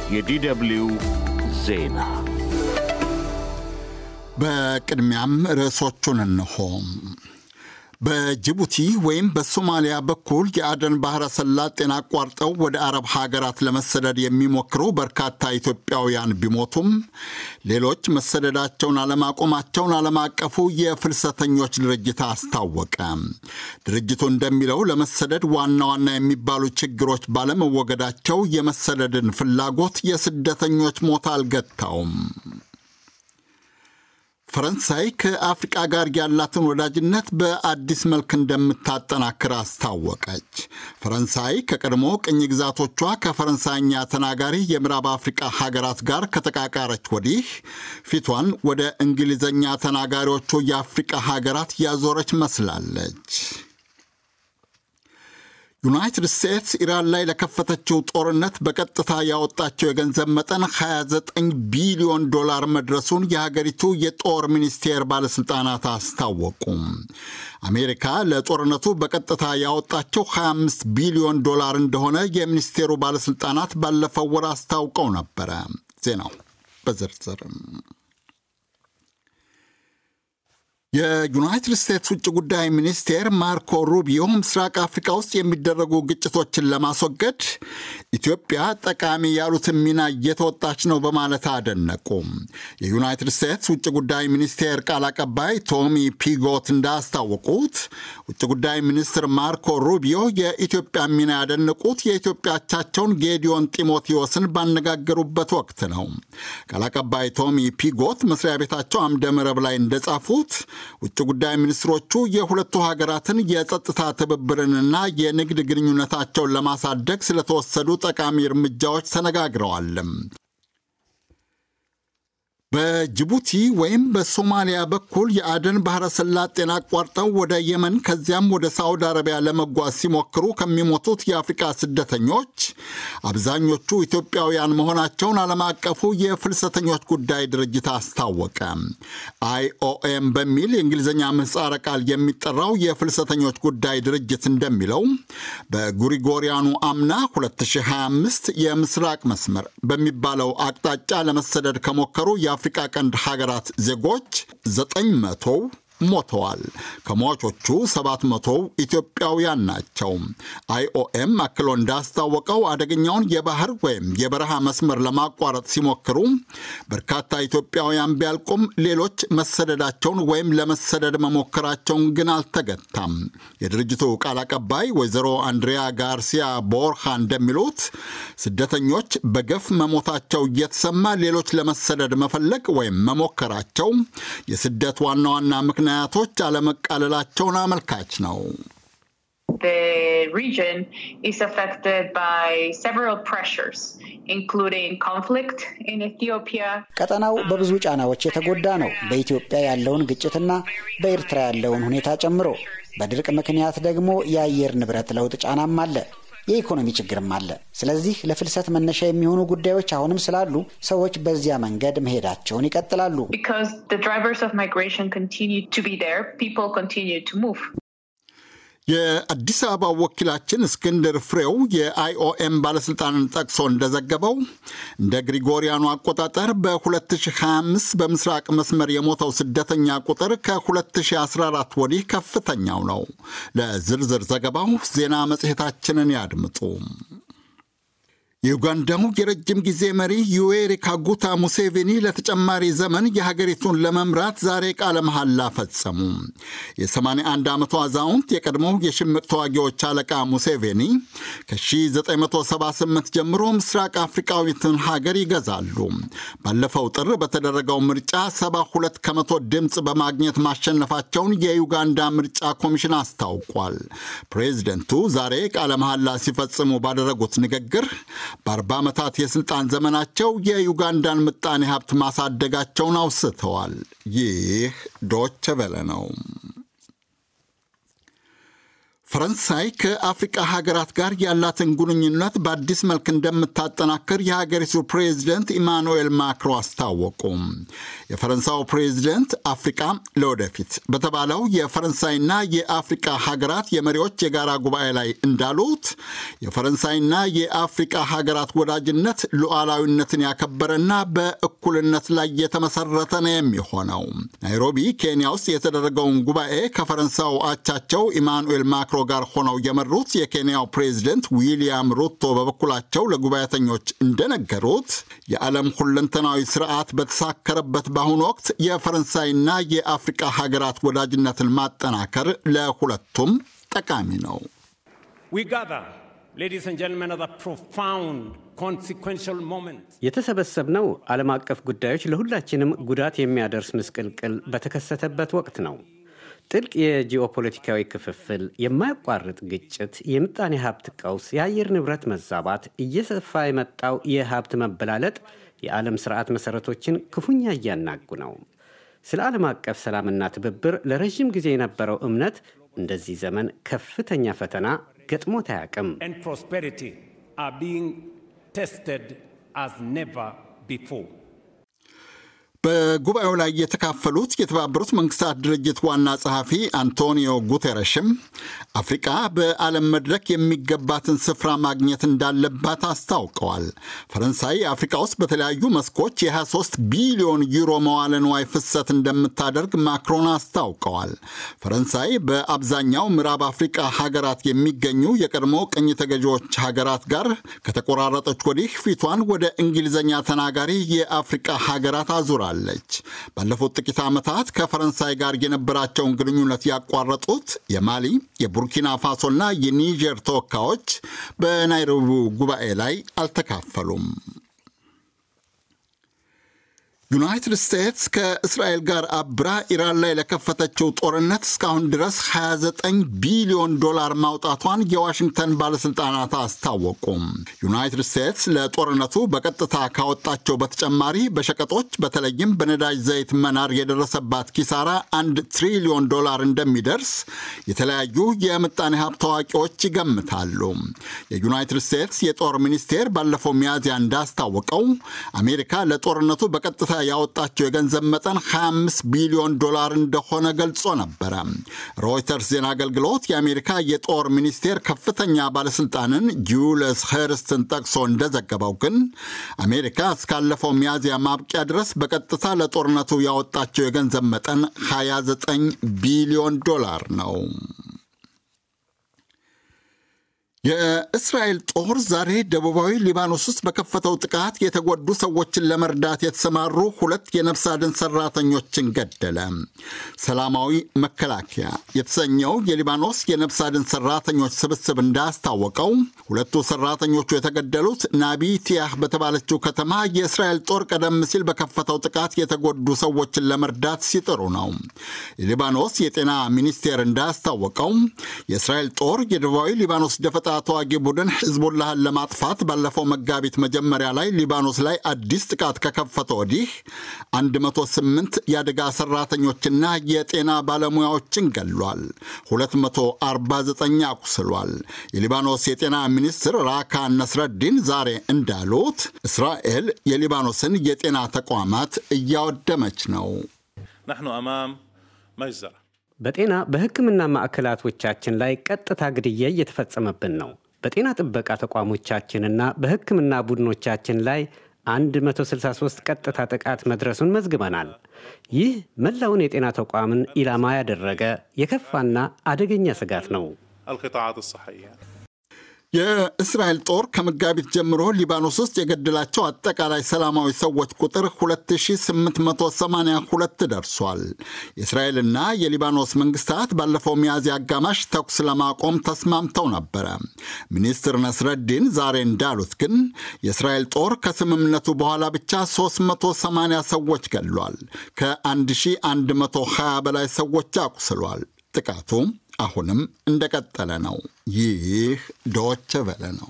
የዲደብሊው ዜና በቅድሚያም ርዕሶቹን እንሆ። በጅቡቲ ወይም በሶማሊያ በኩል የአደን ባህረ ሰላጤን አቋርጠው ወደ አረብ ሀገራት ለመሰደድ የሚሞክሩ በርካታ ኢትዮጵያውያን ቢሞቱም ሌሎች መሰደዳቸውን አለማቆማቸውን ዓለም አቀፉ የፍልሰተኞች ድርጅት አስታወቀ። ድርጅቱ እንደሚለው ለመሰደድ ዋና ዋና የሚባሉ ችግሮች ባለመወገዳቸው የመሰደድን ፍላጎት የስደተኞች ሞት አልገታውም። ፈረንሳይ ከአፍሪቃ ጋር ያላትን ወዳጅነት በአዲስ መልክ እንደምታጠናክር አስታወቀች። ፈረንሳይ ከቀድሞ ቅኝ ግዛቶቿ ከፈረንሳይኛ ተናጋሪ የምዕራብ አፍሪቃ ሀገራት ጋር ከተቃቃረች ወዲህ ፊቷን ወደ እንግሊዝኛ ተናጋሪዎቹ የአፍሪቃ ሀገራት ያዞረች መስላለች። ዩናይትድ ስቴትስ ኢራን ላይ ለከፈተችው ጦርነት በቀጥታ ያወጣቸው የገንዘብ መጠን 29 ቢሊዮን ዶላር መድረሱን የሀገሪቱ የጦር ሚኒስቴር ባለሥልጣናት አስታወቁ። አሜሪካ ለጦርነቱ በቀጥታ ያወጣቸው 25 ቢሊዮን ዶላር እንደሆነ የሚኒስቴሩ ባለሥልጣናት ባለፈው ወር አስታውቀው ነበረ። ዜናው በዝርዝርም የዩናይትድ ስቴትስ ውጭ ጉዳይ ሚኒስቴር ማርኮ ሩቢዮ ምስራቅ አፍሪካ ውስጥ የሚደረጉ ግጭቶችን ለማስወገድ ኢትዮጵያ ጠቃሚ ያሉትን ሚና እየተወጣች ነው በማለት አደነቁ። የዩናይትድ ስቴትስ ውጭ ጉዳይ ሚኒስቴር ቃል አቀባይ ቶሚ ፒጎት እንዳስታወቁት ውጭ ጉዳይ ሚኒስትር ማርኮ ሩቢዮ የኢትዮጵያ ሚና ያደነቁት የኢትዮጵያ አቻቸውን ጌዲዮን ጢሞቴዎስን ባነጋገሩበት ወቅት ነው። ቃል አቀባይ ቶሚ ፒጎት መስሪያ ቤታቸው አምደ መረብ ላይ እንደጻፉት ውጭ ጉዳይ ሚኒስትሮቹ የሁለቱ ሀገራትን የጸጥታ ትብብርንና የንግድ ግንኙነታቸውን ለማሳደግ ስለተወሰዱ ጠቃሚ እርምጃዎች ተነጋግረዋል። በጅቡቲ ወይም በሶማሊያ በኩል የአደን ባህረ ሰላጤን አቋርጠው ወደ የመን ከዚያም ወደ ሳዑዲ አረቢያ ለመጓዝ ሲሞክሩ ከሚሞቱት የአፍሪቃ ስደተኞች አብዛኞቹ ኢትዮጵያውያን መሆናቸውን ዓለም አቀፉ የፍልሰተኞች ጉዳይ ድርጅት አስታወቀ። አይኦኤም በሚል የእንግሊዝኛ ምህጻረ ቃል የሚጠራው የፍልሰተኞች ጉዳይ ድርጅት እንደሚለው በጉሪጎሪያኑ አምና 2025 የምስራቅ መስመር በሚባለው አቅጣጫ ለመሰደድ ከሞከሩ የአፍሪቃ ቀንድ ሀገራት ዜጎች ዘጠኝ መቶው ሞተዋል። ከሟቾቹ ሰባት መቶው ኢትዮጵያውያን ናቸው። አይኦኤም አክሎ እንዳስታወቀው አደገኛውን የባህር ወይም የበረሃ መስመር ለማቋረጥ ሲሞክሩ በርካታ ኢትዮጵያውያን ቢያልቁም ሌሎች መሰደዳቸውን ወይም ለመሰደድ መሞከራቸውን ግን አልተገታም። የድርጅቱ ቃል አቀባይ ወይዘሮ አንድሪያ ጋርሲያ ቦርሃ እንደሚሉት ስደተኞች በገፍ መሞታቸው እየተሰማ ሌሎች ለመሰደድ መፈለግ ወይም መሞከራቸው የስደት ዋና ዋና ምክንያት ምክንያቶች አለመቃለላቸውን አመልካች ነው። The region is affected by several pressures, including conflict in Ethiopia. ቀጠናው በብዙ ጫናዎች የተጎዳ ነው። በኢትዮጵያ ያለውን ግጭትና በኤርትራ ያለውን ሁኔታ ጨምሮ፣ በድርቅ ምክንያት ደግሞ የአየር ንብረት ለውጥ ጫናም አለ። የኢኮኖሚ ችግርም አለ። ስለዚህ ለፍልሰት መነሻ የሚሆኑ ጉዳዮች አሁንም ስላሉ ሰዎች በዚያ መንገድ መሄዳቸውን ይቀጥላሉ። Because the drivers of migration continue to be there, people continue to move. የአዲስ አበባ ወኪላችን እስክንድር ፍሬው የአይኦኤም ባለሥልጣንን ጠቅሶ እንደዘገበው እንደ ግሪጎሪያኑ አቆጣጠር በ2025 በምስራቅ መስመር የሞተው ስደተኛ ቁጥር ከ2014 ወዲህ ከፍተኛው ነው። ለዝርዝር ዘገባው ዜና መጽሔታችንን ያድምጡ። የዩጋንዳው የረጅም ጊዜ መሪ ዩዌሪ ካጉታ ሙሴቬኒ ለተጨማሪ ዘመን የሀገሪቱን ለመምራት ዛሬ ቃለ መሐላ ፈጸሙ። የ81 ዓመቱ አዛውንት የቀድሞው የሽምቅ ተዋጊዎች አለቃ ሙሴቬኒ ከ1978 ጀምሮ ምስራቅ አፍሪካዊትን ሀገር ይገዛሉ። ባለፈው ጥር በተደረገው ምርጫ 72 ከመቶ ድምፅ በማግኘት ማሸነፋቸውን የዩጋንዳ ምርጫ ኮሚሽን አስታውቋል። ፕሬዚደንቱ ዛሬ ቃለ መሐላ ሲፈጽሙ ባደረጉት ንግግር በአርባ ዓመታት የሥልጣን ዘመናቸው የዩጋንዳን ምጣኔ ሀብት ማሳደጋቸውን አውስተዋል። ይህ ዶቸ ቬለ ነው። ፈረንሳይ ከአፍሪቃ ሀገራት ጋር ያላትን ግንኙነት በአዲስ መልክ እንደምታጠናክር የሀገሪቱ ፕሬዚደንት ኢማኑኤል ማክሮ አስታወቁ። የፈረንሳዩ ፕሬዚደንት አፍሪቃ ለወደፊት በተባለው የፈረንሳይና የአፍሪቃ ሀገራት የመሪዎች የጋራ ጉባኤ ላይ እንዳሉት የፈረንሳይና የአፍሪቃ ሀገራት ወዳጅነት ሉዓላዊነትን ያከበረና በእኩልነት ላይ የተመሰረተ ነው የሚሆነው። ናይሮቢ ኬንያ ውስጥ የተደረገውን ጉባኤ ከፈረንሳዩ አቻቸው ኢማኑኤል ማክሮ ጋር ሆነው የመሩት የኬንያው ፕሬዚደንት ዊሊያም ሩቶ በበኩላቸው ለጉባኤተኞች እንደነገሩት የዓለም ሁለንተናዊ ስርዓት በተሳከረበት በአሁኑ ወቅት የፈረንሳይና የአፍሪቃ ሀገራት ወዳጅነትን ማጠናከር ለሁለቱም ጠቃሚ ነው። የተሰበሰብነው ዓለም አቀፍ ጉዳዮች ለሁላችንም ጉዳት የሚያደርስ ምስቅልቅል በተከሰተበት ወቅት ነው። ጥልቅ የጂኦፖለቲካዊ ክፍፍል፣ የማያቋርጥ ግጭት፣ የምጣኔ ሀብት ቀውስ፣ የአየር ንብረት መዛባት፣ እየሰፋ የመጣው የሀብት መበላለጥ የዓለም ስርዓት መሠረቶችን ክፉኛ እያናጉ ነው። ስለ ዓለም አቀፍ ሰላምና ትብብር ለረዥም ጊዜ የነበረው እምነት እንደዚህ ዘመን ከፍተኛ ፈተና ገጥሞት አያውቅም። በጉባኤው ላይ የተካፈሉት የተባበሩት መንግስታት ድርጅት ዋና ጸሐፊ አንቶኒዮ ጉቴረሽም አፍሪቃ በዓለም መድረክ የሚገባትን ስፍራ ማግኘት እንዳለባት አስታውቀዋል። ፈረንሳይ አፍሪቃ ውስጥ በተለያዩ መስኮች የ23 ቢሊዮን ዩሮ መዋለ ንዋይ ፍሰት እንደምታደርግ ማክሮን አስታውቀዋል። ፈረንሳይ በአብዛኛው ምዕራብ አፍሪቃ ሀገራት የሚገኙ የቀድሞ ቅኝ ተገዢዎች ሀገራት ጋር ከተቆራረጠች ወዲህ ፊቷን ወደ እንግሊዝኛ ተናጋሪ የአፍሪቃ ሀገራት አዙራል ለች ባለፉት ጥቂት ዓመታት ከፈረንሳይ ጋር የነበራቸውን ግንኙነት ያቋረጡት የማሊ የቡርኪና ፋሶና የኒጀር ተወካዮች በናይሮቢው ጉባኤ ላይ አልተካፈሉም። ዩናይትድ ስቴትስ ከእስራኤል ጋር አብራ ኢራን ላይ ለከፈተችው ጦርነት እስካሁን ድረስ 29 ቢሊዮን ዶላር ማውጣቷን የዋሽንግተን ባለሥልጣናት አስታወቁም። ዩናይትድ ስቴትስ ለጦርነቱ በቀጥታ ካወጣቸው በተጨማሪ በሸቀጦች በተለይም በነዳጅ ዘይት መናር የደረሰባት ኪሳራ አንድ ትሪሊዮን ዶላር እንደሚደርስ የተለያዩ የምጣኔ ሀብት ታዋቂዎች ይገምታሉ። የዩናይትድ ስቴትስ የጦር ሚኒስቴር ባለፈው ሚያዝያ እንዳስታወቀው አሜሪካ ለጦርነቱ በቀጥታ ያወጣቸው የገንዘብ መጠን 25 ቢሊዮን ዶላር እንደሆነ ገልጾ ነበረ። ሮይተርስ ዜና አገልግሎት የአሜሪካ የጦር ሚኒስቴር ከፍተኛ ባለስልጣንን ጁልስ ሄርስትን ጠቅሶ እንደዘገበው ግን አሜሪካ እስካለፈው ሚያዝያ ማብቂያ ድረስ በቀጥታ ለጦርነቱ ያወጣቸው የገንዘብ መጠን 29 ቢሊዮን ዶላር ነው። የእስራኤል ጦር ዛሬ ደቡባዊ ሊባኖስ ውስጥ በከፈተው ጥቃት የተጎዱ ሰዎችን ለመርዳት የተሰማሩ ሁለት የነፍስ አድን ሰራተኞችን ገደለ። ሰላማዊ መከላከያ የተሰኘው የሊባኖስ የነፍስ አድን ሰራተኞች ስብስብ እንዳስታወቀው ሁለቱ ሰራተኞቹ የተገደሉት ናቢቲያህ በተባለችው ከተማ የእስራኤል ጦር ቀደም ሲል በከፈተው ጥቃት የተጎዱ ሰዎችን ለመርዳት ሲጥሩ ነው። የሊባኖስ የጤና ሚኒስቴር እንዳስታወቀው የእስራኤል ጦር የደቡባዊ ሊባኖስ ደፈጣ ተዋጊ ቡድን ሕዝቡላህን ለማጥፋት ባለፈው መጋቢት መጀመሪያ ላይ ሊባኖስ ላይ አዲስ ጥቃት ከከፈተ ወዲህ 108 የአደጋ ሰራተኞችና የጤና ባለሙያዎችን ገሏል፣ 249 አቁስሏል። የሊባኖስ የጤና ሚኒስትር ራካ ነስረዲን ዛሬ እንዳሉት እስራኤል የሊባኖስን የጤና ተቋማት እያወደመች ነው። ናሕኑ አማም መጅዘራ በጤና በሕክምና ማዕከላቶቻችን ላይ ቀጥታ ግድያ እየተፈጸመብን ነው። በጤና ጥበቃ ተቋሞቻችንና በሕክምና ቡድኖቻችን ላይ 163 ቀጥታ ጥቃት መድረሱን መዝግበናል። ይህ መላውን የጤና ተቋምን ኢላማ ያደረገ የከፋና አደገኛ ስጋት ነው። አልቅጣዓት ሰሐያ የእስራኤል ጦር ከመጋቢት ጀምሮ ሊባኖስ ውስጥ የገደላቸው አጠቃላይ ሰላማዊ ሰዎች ቁጥር 2882 ደርሷል። የእስራኤልና የሊባኖስ መንግስታት ባለፈው ሚያዝያ አጋማሽ ተኩስ ለማቆም ተስማምተው ነበረ። ሚኒስትር ነስረዲን ዛሬ እንዳሉት ግን የእስራኤል ጦር ከስምምነቱ በኋላ ብቻ 380 ሰዎች ገድሏል። ከ1120 በላይ ሰዎች አቁስሏል። ጥቃቱ አሁንም እንደቀጠለ ነው። ይህ ዶቸ ቨለ ነው።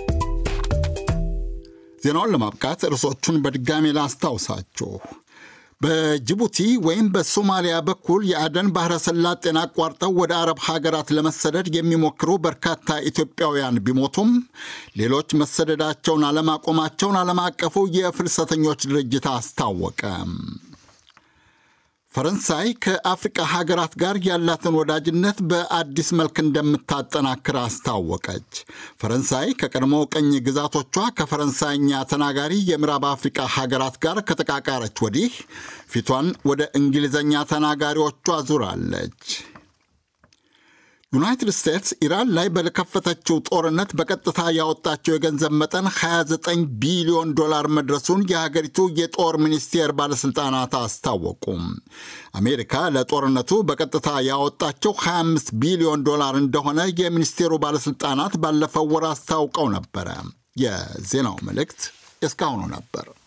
ዜናውን ለማብቃት ርዕሶቹን በድጋሜ ላስታውሳችሁ። በጅቡቲ ወይም በሶማሊያ በኩል የአደን ባህረ ሰላጤን አቋርጠው ወደ አረብ ሀገራት ለመሰደድ የሚሞክሩ በርካታ ኢትዮጵያውያን ቢሞቱም ሌሎች መሰደዳቸውን አለማቆማቸውን ዓለም አቀፉ የፍልሰተኞች ድርጅት አስታወቀ። ፈረንሳይ ከአፍሪቃ ሀገራት ጋር ያላትን ወዳጅነት በአዲስ መልክ እንደምታጠናክር አስታወቀች። ፈረንሳይ ከቀድሞ ቅኝ ግዛቶቿ ከፈረንሳይኛ ተናጋሪ የምዕራብ አፍሪቃ ሀገራት ጋር ከተቃቃረች ወዲህ ፊቷን ወደ እንግሊዝኛ ተናጋሪዎቿ ዙራለች። ዩናይትድ ስቴትስ ኢራን ላይ በከፈተችው ጦርነት በቀጥታ ያወጣቸው የገንዘብ መጠን 29 ቢሊዮን ዶላር መድረሱን የሀገሪቱ የጦር ሚኒስቴር ባለሥልጣናት አስታወቁም። አሜሪካ ለጦርነቱ በቀጥታ ያወጣቸው 25 ቢሊዮን ዶላር እንደሆነ የሚኒስቴሩ ባለሥልጣናት ባለፈው ወር አስታውቀው ነበረ። የዜናው መልእክት እስካሁኑ ነበር።